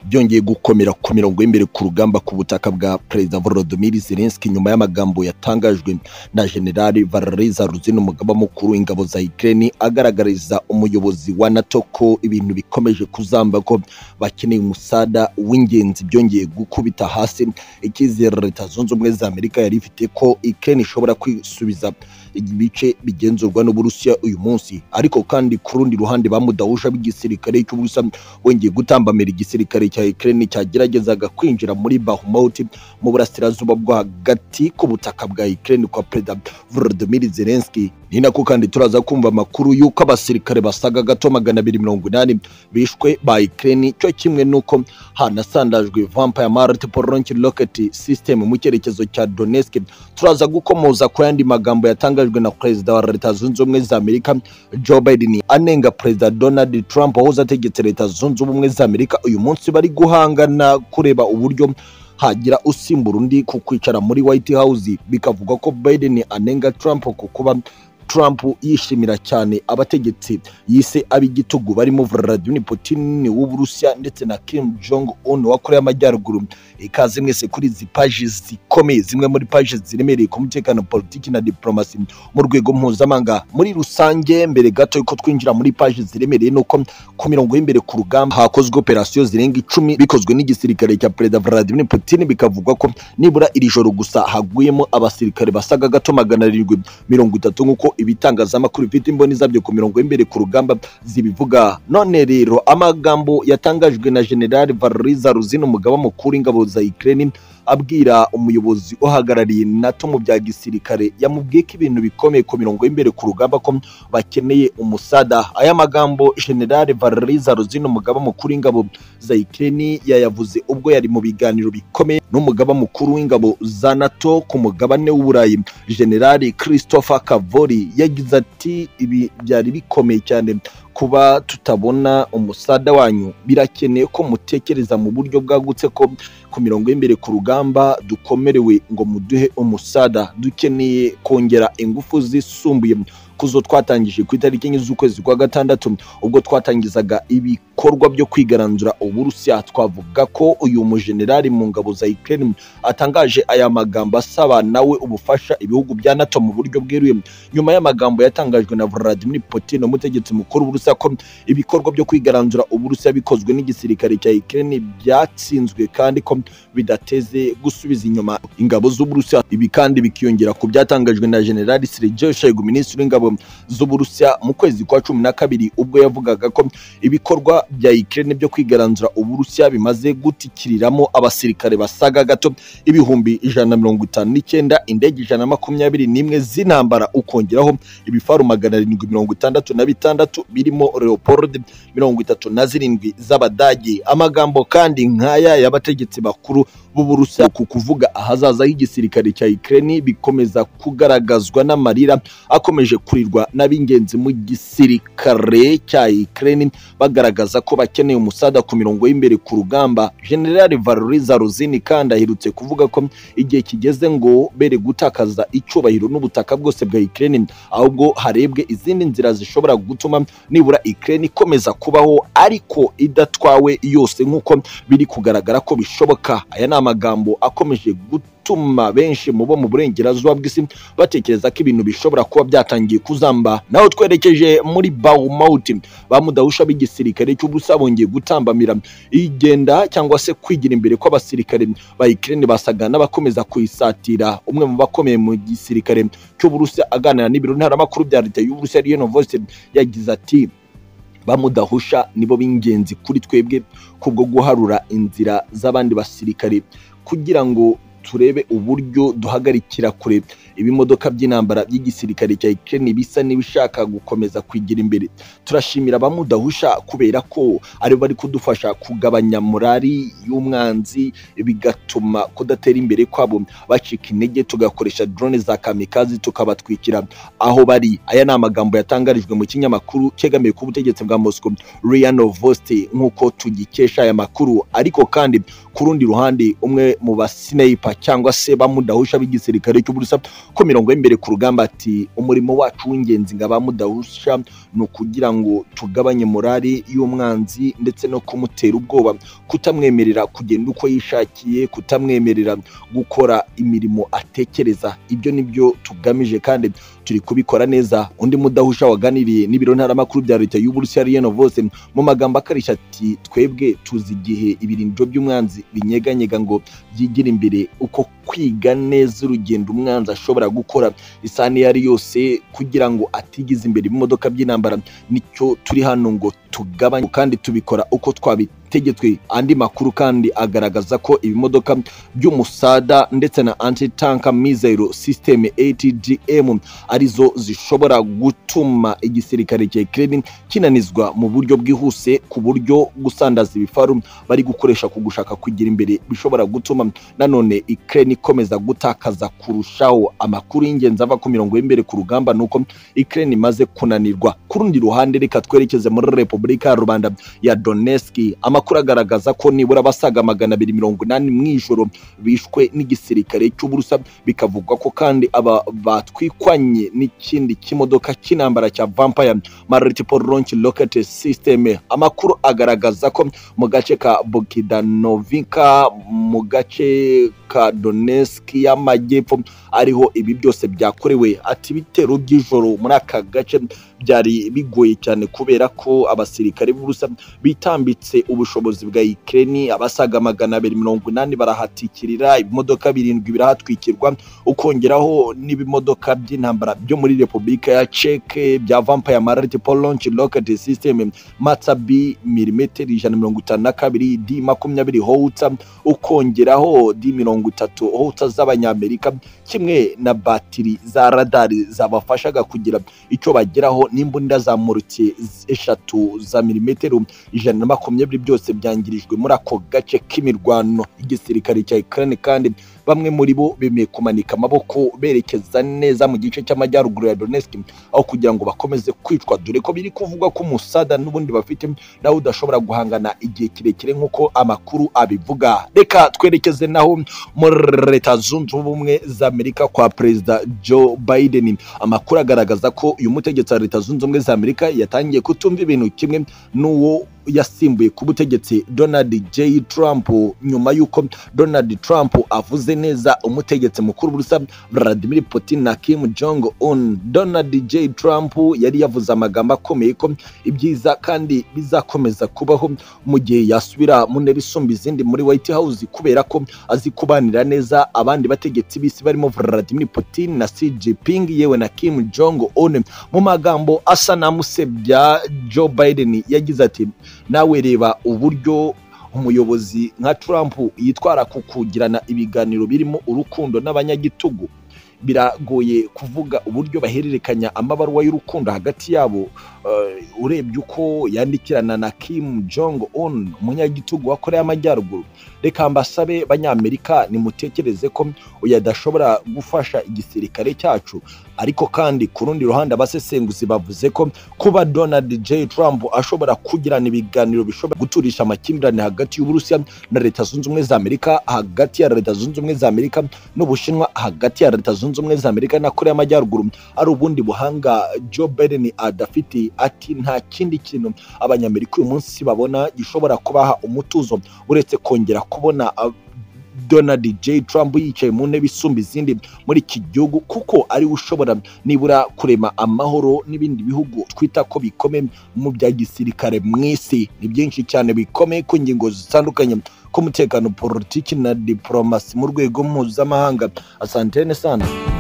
byongeye gukomera ku mirongo y'imbere ku rugamba ku butaka bwa perezida volodimir zelenski nyuma y'amagambo yatangajwe na generali valeriza ruzina umugaba mukuru w'ingabo za ukraine agaragariza umuyobozi wa nato ko ibintu bikomeje kuzamba ko bakeneye umusada w'ingenzi byongeye gukubita hasi icyizere leta zunze ubumwe za amerika yari ifite ko ukraine ishobora kwisubiza ibice bigenzurwa n'uburusiya uyu munsi ariko kandi ku rundi ruhande bamudahusha b'igisirikare cy'uburusiya wongeye gutambamira igisirikare cya Ukraine cyageragezaga kwinjira muri Bahmut mu burasirazuba bwo hagati ku butaka bwa Ukraine kwa Perezida Volodymyr Zelensky ni nako kandi turaza kumva amakuru y'uko abasirikare basaga gato magana abiri mirongo inani bishwe ba Ukraine cyo kimwe n'uko hanasandajwe Vampire Multiple Launch Rocket System mu cyerekezo cya Donetsk turaza gukomoza ku yandi magambo yatangajwe na Perezida wa Leta Zunze Ubumwe za Amerika Joe Biden anenga Perezida Donald Trump wahoze ategetse Leta Zunze Ubumwe za Amerika uyu munsi bari guhangana kureba uburyo hagira usimbura undi ku kwicara muri White House bikavugwa ko Biden anenga Trump ku kuba Trump yishimira cyane abategetsi yise ab'igitugu barimo Vladimir Putin w'Uburusiya ndetse na Kim Jong Un wa Korea y'Amajyaruguru ikaze mwese kuri izi paji zikomeye zimwe muri paji ziremereye ku mutekano politiki na diplomasi mu rwego mpuzamahanga muri rusange mbere gato yuko twinjira muri paji ziremereye nuko ku mirongo y'imbere ku rugamba hakozwe operasiyo zirenga icumi bikozwe n'igisirikare cya perezida Vladimir Putin bikavugwa ko nibura iri joro gusa haguyemo abasirikare basaga gato magana arindwi mirongo itatu nk'uko ibitangazamakuru bifite imboni zabyo ku mirongo y'imbere ku rugamba zibivuga none rero amagambo yatangajwe na generali valeriza ruzina umugaba mukuru w'ingabo za Ukraine abwira umuyobozi uhagarariye NATO mu bya gisirikare yamubwiye ko ibintu bikomeye ku mirongo y'imbere ku rugamba ko bakeneye umusada aya magambo generali valeriza ruzina umugaba mukuru w'ingabo za Ukraine yayavuze ubwo yari mu biganiro bikomeye n'umugaba mukuru w'ingabo za NATO ku mugabane w'Uburayi generali Christopher Cavoli yagize ati ibi byari bikomeye cyane kuba tutabona umusada wanyu birakeneye ko mutekereza mu buryo bwagutse ko ku mirongo y'imbere ku rugamba dukomerewe ngo muduhe umusada dukeneye kongera ingufu zisumbuye kuzo twatangije ku itariki enye z'ukwezi kwa gatandatu ubwo twatangizaga ibikorwa byo kwigaranzura uburusiya twavuga ko uyu mujenerali mu ngabo za Ukraine atangaje aya magambo asaba nawe ubufasha ibihugu bya NATO mu buryo bweruye nyuma y'amagambo yatangajwe na Vladimir Putin umutegetsi mukuru w'Uburusiya ko ibikorwa byo kwigaranzura Uburusiya bikozwe n'igisirikare cya Ukraine byatsinzwe kandi ko bidateze gusubiza inyuma ingabo z'Uburusiya ibi kandi bikiyongera ku byatangajwe na General Sergei Shoigu minisitiri w'ingabo z'Uburusiya mu kwezi kwa cumi na kabiri ubwo yavugaga ko ibikorwa bya Ukraine byo kwigaranzura Uburusiya bimaze gutikiriramo abasirikare basaga gato ibihumbi ijana mirongo itanu n'icyenda indege ijana na makumyabiri n'imwe z'intambara ukongeraho ibifaru magana arindwi mirongo itandatu na bitandatu birimo Leopold mirongo itatu na zirindwi z'Abadage amagambo kandi nk'aya y'abategetsi bakuru b'Uburusiya ku kuvuga ahazaza h'igisirikare cya Ukraine bikomeza kugaragazwa n'amarira akomeje kurirwa n'ab'ingenzi mu gisirikare cya Ukraine bagaragaza ko bakeneye umusada ku mirongo y'imbere ku rugamba General Valeriza Ruzini kandi aherutse kuvuga ko igihe kigeze ngo bere gutakaza icyubahiro n'ubutaka bwose bwa Ukraine ahubwo harebwe izindi nzira zishobora gutuma nibura Ukraine ikomeza kubaho ariko idatwawe yose nk'uko biri kugaragara ko bishoboka aya ni amagambo akomeje guta gutuma benshi mu bo mu burengerazuba bw'isi batekereza ko ibintu bishobora kuba byatangiye kuzamba naho twerekeje muri Baumut bamudahusha b'igisirikare cy'ubusa bongeye gutambamira igenda cyangwa se kwigira imbere kw'abasirikare ba Ukraine basaga n'abakomeza kuyisatira umwe mu bakomeye mu gisirikare cy'uburusiya aganira n'ibiro ntaramakuru bya leta y'uburusiya Reno Voice yagize ati bamudahusha nibo b'ingenzi kuri twebwe kubwo guharura inzira z'abandi basirikare kugira ngo turebe uburyo duhagarikira kure ibimodoka by'intambara by'igisirikare cya Ukraine bisa n'ibishaka gukomeza kwigira imbere turashimira abamudahusha kubera ko ari bari kudufasha kugabanya morali y'umwanzi bigatuma kudatera imbere kwabo bacika intege tugakoresha drone za kamikazi tukabatwikira aho bari aya ni amagambo yatangarijwe mu kinyamakuru cyegamiye ku butegetsi bwa Moscow Ria Novosti nk'uko tugikesha aya makuru ariko kandi ku rundi ruhande umwe mu basineyipa cyangwa se bamudahusha b'igisirikare cy'uburusa ko mirongo y'imbere ku rugamba ati umurimo wacu w'ingenzi ngo abamudahusha ni ukugira ngo tugabanye morali y'umwanzi ndetse no kumutera ubwoba kutamwemerera kugenda uko yishakiye kutamwemerera gukora imirimo atekereza ibyo ni byo tugamije kandi turi kubikora neza undi mudahusha waganiriye n'ibiro ntaramakuru bya leta y'uburusiya riyano vose mu magambo akarishya ati twebwe tuzi igihe ibirindiro by'umwanzi binyeganyega ngo byigira imbere uko kwiga neza urugendo umwanzi ashobora gukora isahani iyo ari yose kugira ngo atigize imbere imodoka by'intambara nicyo turi hano ngo tugabanye kandi tubikora uko twabitegetswe andi makuru kandi agaragaza ko ibimodoka by'umusada ndetse na antitanka mizero sisiteme atgm arizo zishobora gutuma igisirikare cya ukraine kinanizwa mu buryo bwihuse ku buryo gusandaza ibifaru bari gukoresha ku gushaka kugira imbere bishobora gutuma nanone ukraine ikomeza gutakaza kurushaho amakuru y'ingenzi ava ku mirongo y'imbere ku rugamba ni uko ukraine imaze kunanirwa ku rundi ruhande reka twerekeze muri repubulika ya rubanda ya donetsk amakuru agaragaza ko nibura abasaga magana abiri mirongo inani mu ijoro bishwe n'igisirikare cy'uburusa bikavugwa ko kandi aba batwikwanye n'ikindi kimodoka cy'intambara cya vampire multiple launch rocket system amakuru agaragaza ko mu gace ka bokidanovinka mu gace ka donetsk y'amajyepfo ariho ibi byose byakorewe ati ibitero by'ijoro muri aka gace byari bigoye cyane kubera ko abasirikare b'ubusa bitambitse ubushobozi bwa Ukraine abasaga magana abiri mirongo inani barahatikirira ibimodoka birindwi birahatwikirwa ukongeraho n'ibimodoka by'intambara byo muri Repubulika ya Czech bya Vampire Multiple Launch Rocket System Matsabi milimetero ijana mirongo itanu na kabiri D makumyabiri Howitzer ukongeraho D mirongo itatu Howitzer z'abanyamerika kimwe na batiri za radari zabafashaga kugira icyo bageraho n'imbunda za muruki eshatu za milimetero ijana na makumyabiri byose byangirijwe muri ako gace k'imirwano igisirikare cya Ukraine kandi bamwe muri bo bemeye kumanika amaboko berekeza neza mu gice cy'amajyaruguru ya Donetsk aho kugira ngo bakomeze kwicwa dore ko biri kuvugwa ko umusada n'ubundi bafite nawe udashobora guhangana igihe kirekire nk'uko amakuru abivuga reka twerekeze naho muri leta zunze ubumwe za Amerika kwa perezida Joe Biden amakuru agaragaza ko uyu mutegetsi wa leta zunze ubumwe za Amerika yatangiye kutumva ibintu kimwe n'uwo yasimbuye ku butegetsi Donald J Trump nyuma y'uko Donald Trump avuze neza umutegetsi mukuru burusa Vladimir Putin na Kim Jong Un Donald J Trump yari yavuze amagambo akomeye ko ibyiza kandi bizakomeza kubaho mu gihe yasubira mu ntebe isumba izindi muri White House kubera ko azi kubanira neza abandi bategetsi b'isi barimo Vladimir Putin na Xi Jinping yewe na Kim Jong Un mu magambo asa n'amusebya Joe Biden yagize ati nawe reba uburyo umuyobozi nka Trump yitwara ku kugirana ibiganiro birimo urukundo n'abanyagitugu biragoye kuvuga uburyo bahererekanya amabaruwa y'urukundo hagati yabo urebye uko yandikirana na Kim Jong Un umunyagitugu wa Korea y'Amajyaruguru reka mbasabe banyamerika nimutekereze ko uyu adashobora gufasha igisirikare cyacu ariko kandi ku rundi ruhande abasesenguzi bavuze ko kuba Donald J Trump ashobora kugirana ibiganiro bishobora guturisha amakimbirane hagati y'Uburusiya na Leta Zunze Ubumwe za Amerika hagati ya Leta Zunze Ubumwe za Amerika n'Ubushinwa hagati ya Leta Zunze Ubumwe za Amerika na Korea y'Amajyaruguru ari ubundi buhanga Joe Biden adafite ati nta kindi kintu abanyamerika uyu munsi babona gishobora kubaha umutuzo uretse kongera kubona Donald J Trump yicaye mu ntebe isumba izindi muri iki gihugu kuko ariwe ushobora nibura kurema amahoro n'ibindi bihugu twita ko bikome mu bya gisirikare mu isi ni byinshi cyane bikome ku ngingo zitandukanye k'umutekano politiki na diporomasi mu rwego mpuzamahanga asante sana